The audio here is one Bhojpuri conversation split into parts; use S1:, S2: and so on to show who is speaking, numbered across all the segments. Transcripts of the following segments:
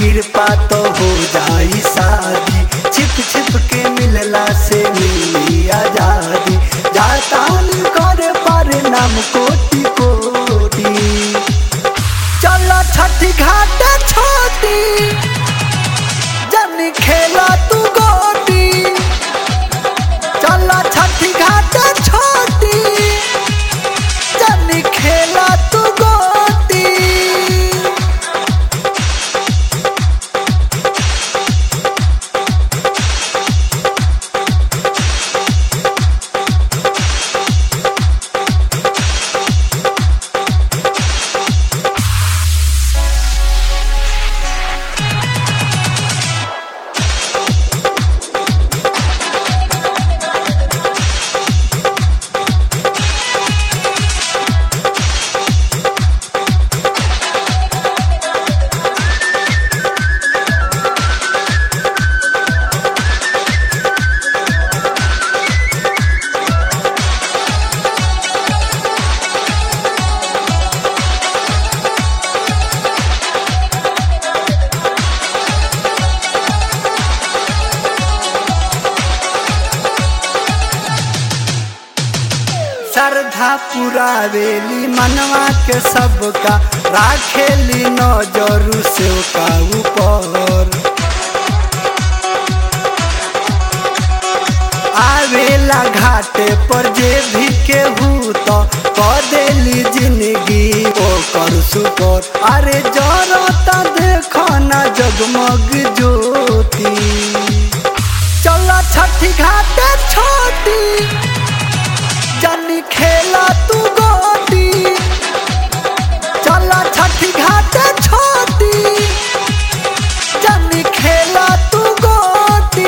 S1: कृपा तो हो जाई शादी छिप छिप के मिलला से मिली आजादी जातान करे पर नाम कोटि कोटि चलो छठी घाट छोटी जनी खेला तू गोटी चलो छठी घाट छोटी जनी खेला तू गोटी श्रद्धा पुरावेली मनवा के सबका राखेली नजरू से का ऊपर आवेला घाटे पर जे भी केहू तो कह देली जिंदगी ओकर सुपर अरे जरता देखो ना जगमग ज्योति चलो छठी घाटे छोटी जनी खेला तू गोटी चला छठी घाट छोटी जनी खेला तू गोटी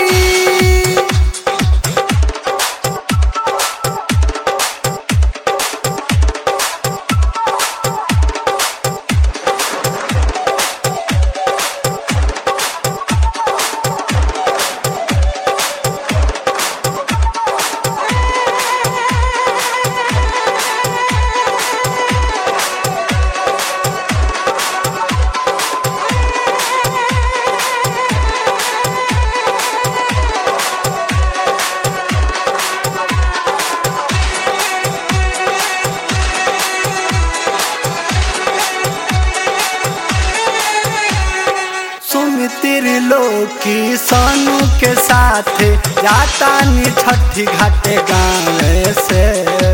S1: सुमितिर लोकी सोनू के साथ जाता नी छठी घाटे गाँव से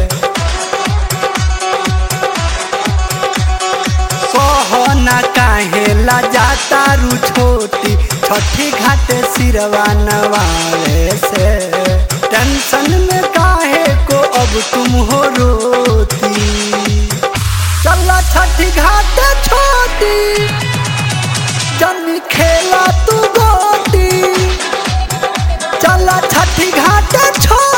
S1: कहो ना काहे ला जाता रू छोटी छठी घाटे सिरवा नवावे से टेंशन में काहे को अब तुम हो रोती चला छठी घाटे छोटी जनी खेला तू गोटी चला छठी घाट छोड़